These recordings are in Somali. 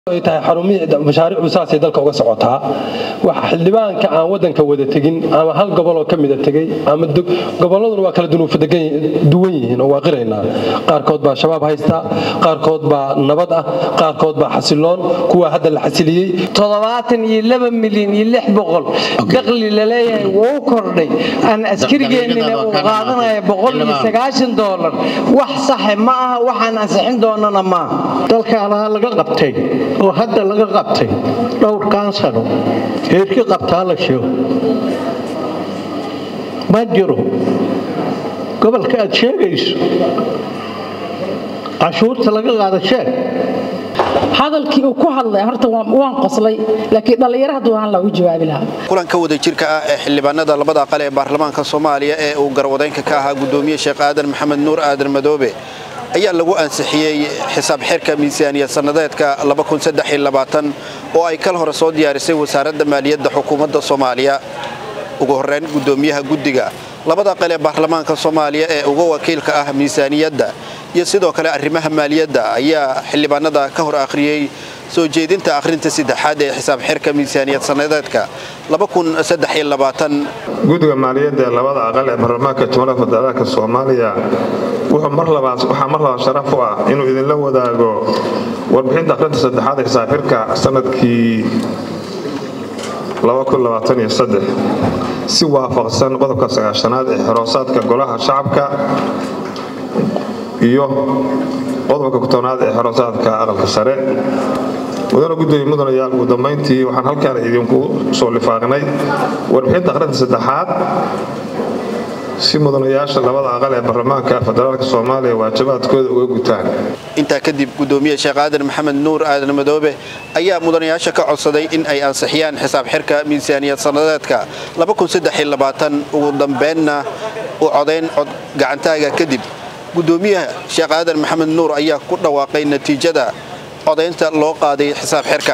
ay tahay xarumihii mashaariicdu saasay dalka uga socotaa waxa xildhibaanka aan wadanka wada tegin ama hal goboloo ka mida tegey ama gobolladuna waa kala duwan yihiin oo waa qiraynaa qaarkood baa shabaab haysta qaarkood baa nabad ah qaarkood baa xasiloon kuwa hadda la xasiliyey toddobaatan iyo laba milyan iyo lix boqol daqli laleeyahay wuu kordhay aan askarigeennina uu qaadanaya boqol iyo sagaashan doolar wax saxe ma aha waxaan ansixin doonana maaha dalkaanaa laga qabtay oo hadda laga qabtay dhowrkan sano heerkii qabtaa la sheego ma jiro gobolka aad sheegayso cashuurta laga qaada sheeg hadalkii uu ku hadlay horta waan qoslay laakiin dhallinyaro hadduu ahaan lagu jawaabi lahaa kulanka wadajirka ah ee xildhibaanada labada aqal ee baarlamaanka soomaaliya ee uu garwadeynka ka ahaa gudoomiye sheekh aadan maxamed nuur aadan madoobe ayaa lagu ansixiyey xisaab xirka miisaaniyad sannadeedka oo ay kal hore soo diyaarisay wasaaradda maaliyadda xukuumadda soomaaliya ugu horrayn gudoomiyaha guddiga labada qal ee baarlamaanka soomaaliya ee uga wakiilka ah miisaaniyadda iyo sidoo kale arrimaha maaliyadda ayaa xildhibaanada ka hor akhriyey soo jeedinta akhrinta saddexaad ee xisaab xirka miisaaniyad sannadeedka guddiga maaliyadda ee labada aqal ee baarlamaanka jumhuuriyadda federaalka soomaaliya waxaa mar labaad sharaf u ah inuu idinla wadaago warbixinta akhrinta saddexaad ee xisaab xirka sanadkii si waafaqsan qodobka sagaashanaad ee xoroosaadka golaha shacabka iyo qodobka kutobnaad ee xoroosaadka aqalka sare mudana gudoomiye mudanayaal ugu dambayntii waxaan halkaan idinku soo lifaaqnay warbixinta akhrinta saddexaad si mudanayaasha labada aqal ee baarlamaanka federaalk soomaaliya waajibaadkooda uga gutaan intaa kadib gudoomiye sheekh aadan maxamed nuur aadan madoobe ayaa mudanayaasha ka codsaday in ay ansixiyaan xisaab xirka miisaaniyad sannadeedka ugu dambeenna u codayn cod gacantaaga kadib gudoomiyaha sheekh aadan maxamed nuur ayaa ku dhawaaqay natiijada codaynta loo qaaday xisaab xirka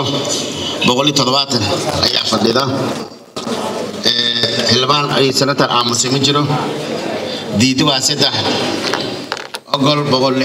ayaa fadhida xildhibaan ay sanatar aamusay ma jiro diidi waa saddex ogol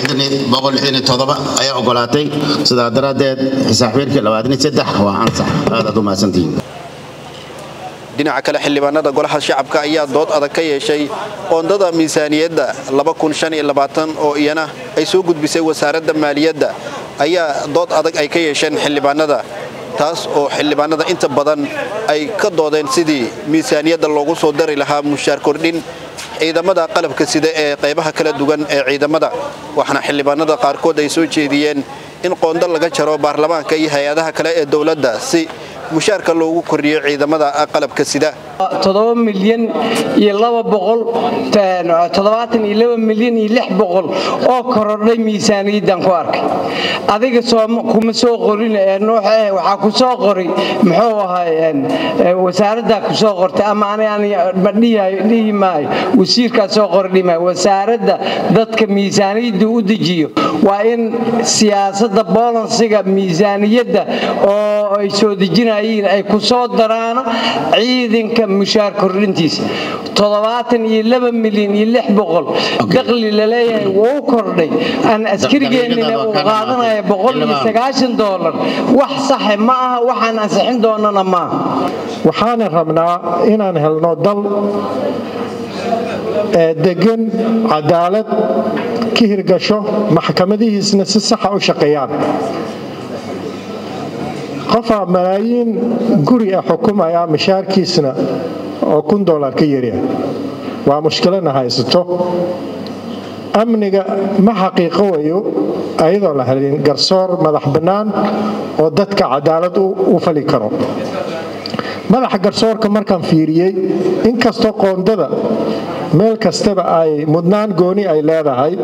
ayaa ogolaatay sidaa daraaddeed xisaabxirkii waa ansax aadaad u mahadsantihiin dhinaca kale xildhibaanada golaha shacabka ayaa dood adag ka yeeshay qoondada miisaaniyadda oo iyana ay soo gudbisay wasaaradda maaliyadda ayaa dood adag ay ka yeesheen xildhibaanada taas oo xildhibaanada inta badan ay ka doodeen sidii miisaaniyadda loogu soo dari lahaa mushaar kordhin ciidamada qalabka sida ee qaybaha kala duwan ee ciidamada waxaana xildhibaanada qaarkood ay soo jeediyeen in qoondo laga jaro baarlamaanka iyo hay-adaha kale ee dowladda si mushaarka loogu kordhiyo ciidamada qalabka sida toddoba milyan iyo laba boqol toddobaatan iyo laba milyan iyo lix boqol oo korodhay miisaaniyaddan ku arkay adiga kuma soo qorin waxaa ku soo qoray muxuu ahay wasaaraddaa ku soo qortay ama ma dhihi maayo wasiirkaa soo qora dhihi maayo wasaaradda dadka miisaaniyadda u dejiyo waa in siyaasadda boolansiga miisaaniyadda oo ay soo dejinayeen ay ku soo daraano ciidanka mushaar kordhintiisa toddobaatan iyo laba milyan iyo lix boqol daqli laleeyahay wuu kordhay aan askarigeennina uu qaadanaya boqol iyo sagaashan doolar wax saxe ma aha waxaan ansixin doonana maaha waxaana rabnaa inaan helno dal degan cadaalad ka hirgasho maxkamadihiisna si saxa u shaqeeyaan qofaa malaayiin guri ah xukumaya mashaarkiisna oo kun dolar ka yarya waa mushkilana haysato amniga ma xaqiiqo wayo ayadoo la helin garsoor madax bannaan oo dadka cadaalad u fali karo madaxa garsoorka markaan fiiriyey inkastoo qoondada meel kastaba ay mudnaan gooni ay leedahay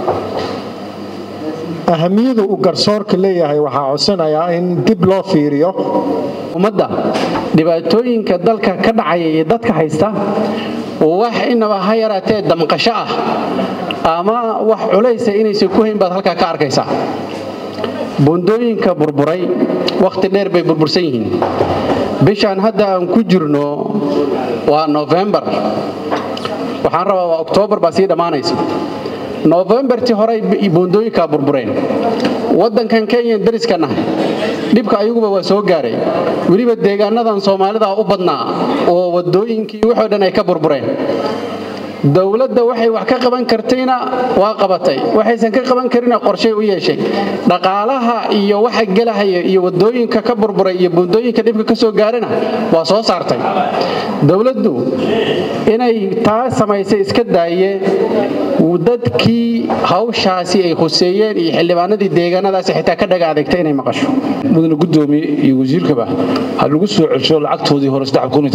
ahamiyadu uu garsoorka leeyahay waxaa codsanayaa in dib loo fiiriyo ummadda dhibaatooyinka dalka ka dhacaya iyo dadka haysta wax inaba ha yaraatee damqasho ah ama wax culaysa inaysan ku hayn baad halkaa ka arkaysaa bundooyinka burburay wakhti dheer bay burbursan yihiin bishaan hadda aan ku jirno waa nofembar waxaan rabaa waa oktoobar baa sii dhammaanaysa nofembartii hore buundooyinkaa burbureen waddankan kenya dariska nahay dhibka ayaguba waa soo gaaray weliba deegaanadan soomaalida u badnaa oo wadooyinkii waxoo dhan ay ka burbureen dowladda waxay wax ka qaban kartayna waa qabatay waxaysan ka qaban karina qorshay u yeeshay dhaqaalaha iyo waxa gelahaya iyo wadooyinka ka burburay iyo buundooyinka dhibka ka soo gaarana waa soo saartay dowladdu inay taa samaysay iska daaye dadkii hawshaasi ay huseeyeen iyo xildhibaanadii deegaanadaasi xitaa ka dhaga adeegtay inay maqasho mudane gudoomiye iyo wasiirkaba ha lagu soo celsho lacagtoodii hore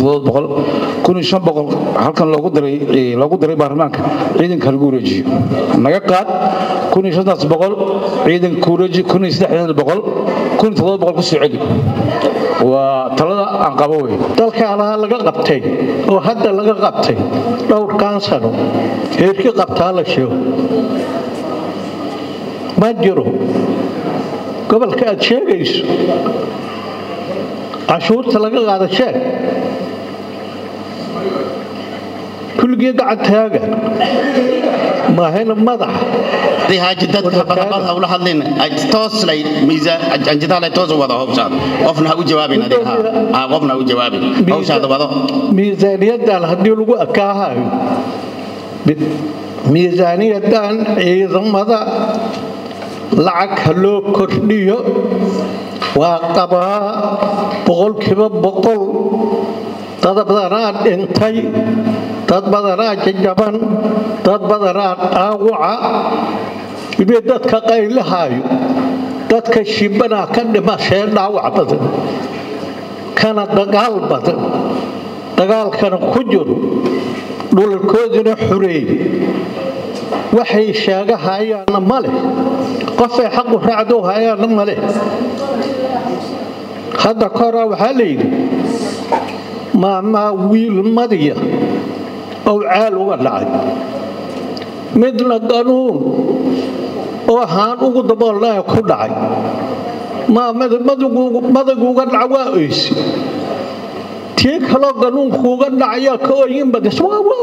halkan loogu daray baarlamaanka ciidanka lagu wareejiyo naga qaad ciidanka wareeji ku soo celi waa talada aan qabo wey dalka alaha laga qabtay oo hadda laga qabtay dhowrkan sano heerkii qabtaa la sheego ma jiro gobolka aad sheegayso cashuurta laga qaada sheeg kulligii gacantaaga maahayna madax haaji dadka badabad hawla hadlin tooslay anjitaale toos wada howshaad qofna ha u jawaabin adiga ha qofna ha u jawaabin howshaada wado miisaaniyadan haddii lagu akaahayo miisaaniyadan ciidamada lacag ha loo kordhiyo waa qabaa boqolkiiba boqol dad badanaa dhintay dad badanaa jajaban dad badanaa dhaawaca ibe dadka qaylahaayo dadka shibanaa ka dhimashee dhaawac badan kana dagaal badan dagaalkana ku jiro dhulalkoodina xureey waxay sheegahayaanna ma leh qofay xaqu raacdo hayaanna ma leh hadda koraa waxaa layidhi maamaa wiil madiya oo caal uga dhacay midna ganuun oo haan ugu daboolnaa ku dhacay madaguuga dhaca waa oysi tii kaloo ganuunkuuga dhacayaa ka oyin badis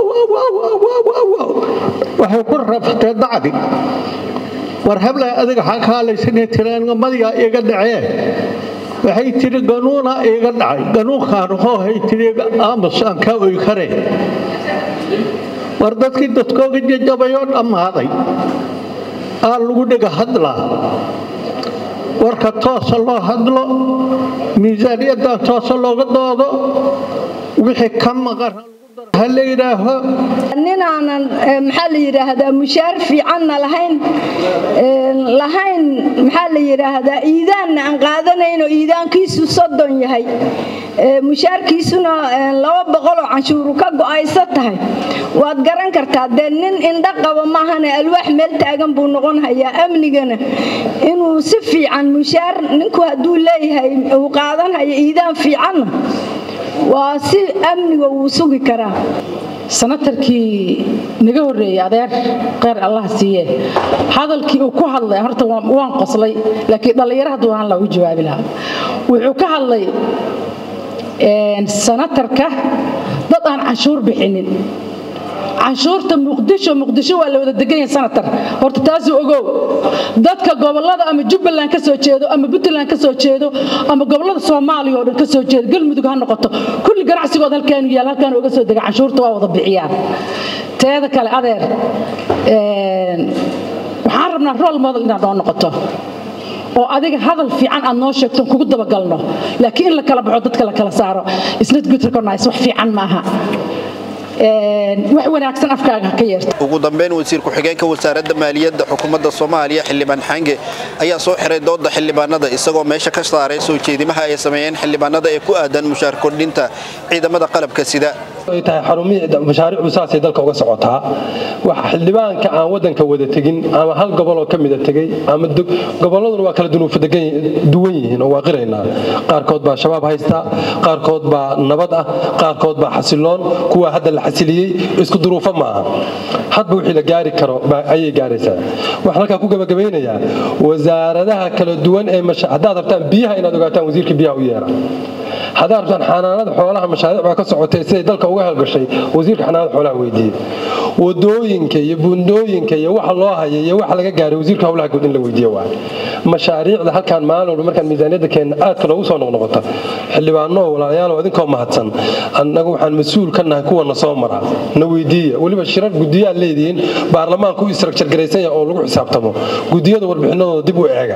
waxay ku rafatee dacdi war hablaa adiga xaa ka hadlaysanee tiraanga madigaa iga dhacee waxay tidhi ganuuna iiga dhacay ganuunkaan hoohay tidhi aamus aan kaa oy kareen war dadkii dadkooga jajabayoo dhammaaday aa lagu dhiga hadlaa warka toosa loo hadlo miisaaniyadan toosa looga doodo wixii ka maqan ha la yidhaaho ninaanan maxaa la yidhaahdaa mushaar fiicanna lahayn lahayn maxaa la yidhaahdaa iidaanna aan qaadanaynoo iidaankiisu soddon yahay mushaarkiisuna laba boqoloo canshuuru ka go'aysa tahay waad garan kartaa dee nin indha qaba maahane alwaax meel taagan buu noqon hayaa amnigana inuu si fiican mushaar ninku hadduu leeyahay uu qaadan hayo iidaan fiicanna waa si amniga wuu sugi karaa sanatarkii naga horreeyey adeer kheyr allah siiye hadalkii uu ku hadlay horta waan qoslay laakiin dhallinyaro hadduu ahaan laha u jawaabi lahaa wuxuu ka hadlay sanatarka dad aan canshuur bixinin canshuurta muqdisho muqdisho waa la wada degan yahay sanatar horta taasuu ogow dadka gobolada ama jubbaland ka soo jeedo ama puntland ka soo jeedo ama gobolada soomaaliya oo dhan ka soo jeedo galmudug ha noqoto kulli ganacsigood halkaanu yaal halkaan uga soo dega canshuurta waa wada bixiyaan teeda kale adeer waxaan rabnaa rol model inaad noo noqoto oo adiga hadal fiican aad noo sheegto kugu dabagalno laakiin in la kala baxo dadka la kala saaro isnad good recognize wax fiican maaha wax wanaagsan afkaaga ka yeerto ugu dambeyn wasiir ku-xigeenka wasaaradda maaliyadda xukuumadda soomaaliya xildhibaan xange ayaa soo xiray dooda xildhibaanada isagoo meesha ka saaray soo jeedimaha ay sameeyeen xildhibaanada ee ku aadan mushaar kordhinta ciidamada qalabka sida ay tahay xarumihii mashaariicdu saasay dalka uga socotaa waxa xildhibaanka aan wadanka wada tegin ama hal goboloo ka mida tegey ama gobolladuna waa kala dunuufa duwan yihiin oo waa qiraynaa qaarkood baa shabaab haysta qaarkood baa nabad ah qaarkood baa xasiloon kuwa hadda la xasiliyey isku duruufo maaha hadba wixii la gaari karo ayay gaaraysaa waxaan halkaa ku gabagabaynayaa wasaaradaha kala duwan ee haddaad rabtaan biyaha inaad ogaataan wasiirka biyaha u yeera haddaa rabtaan xanaanada xoolaha mashaariic baa ka socotay siday dalka uga halgashay wasiirka xanaanada xoolaha weydiiyey wadooyinka iyo buundooyinka iyo waxa loo haya iyo waxa laga gaaray wasiirka howlaha guud in la weydiiyo waay mashaariicda halkaan maalin walba markaan miisaaniyadda keenna aadka loogu soo noqnoqota xildhibaano walaalayaal idinkoo mahadsan annagu waxaan mas-uul ka nahay kuwana soo mara na weydiiya weliba shirar gudiyaad leedihiin baarlamaanku u istraktjar garaysan yahay oo lagu xisaabtamo gudiyada warbixinadooda dib u eega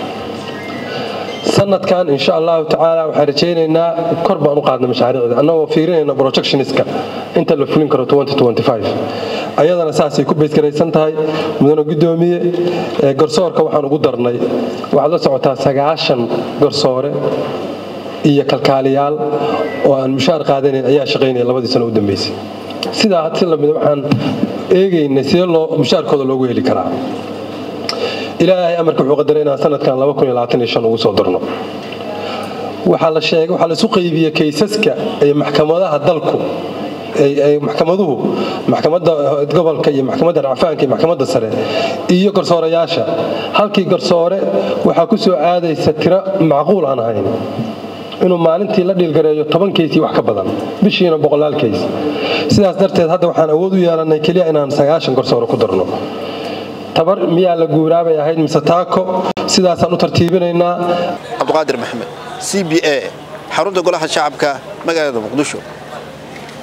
sanadkan insha allahu tacaala waxaan rajaynaynaa kor baan u qaadna mashaariicda annagoo fiirinayna projectioniska inta la fulin karo ayadana saasay ku baysgaraysan tahay mudane gudoomiye garsoorka waxaan ugu darnay waxaad la socotaa sagaashan garsoore iyo kalkaaliyaal oo aan mushaar qaadanayn ayaa shaqaynaya labadii sano u dambeysay sidaa si lamida waxaan eegaynay sidee loo mushaarkooda loogu heli karaa ilaahay amarka wuxuu qadaray inaan sanadkan ugu soo darno waxaa la sheegay waxaa la isu qaybiyey kaysaska ee maxkamadaha dalku maxkamaduhu maxkamadda gobolka iyo maxkamadda racfaanka iyo maxkamadda sare iyo garsoorayaasha halkii garsoore waxaa ku soo aadaysa tiro macquul aan ahayn inuu maalintii la dhiilgareeyo toban keysii wax ka badan bishiina boqolaal keys sidaas darteed hadda waxaan awood u yeelanay keliya inaan sagaashan garsoore ku darno tabar miyaa la guuraabay ahayd mise taako sidaasaan u tartiibinaynaa cabduqaadir maxamed c b a xarunta golaha shacabka magaalada muqdisho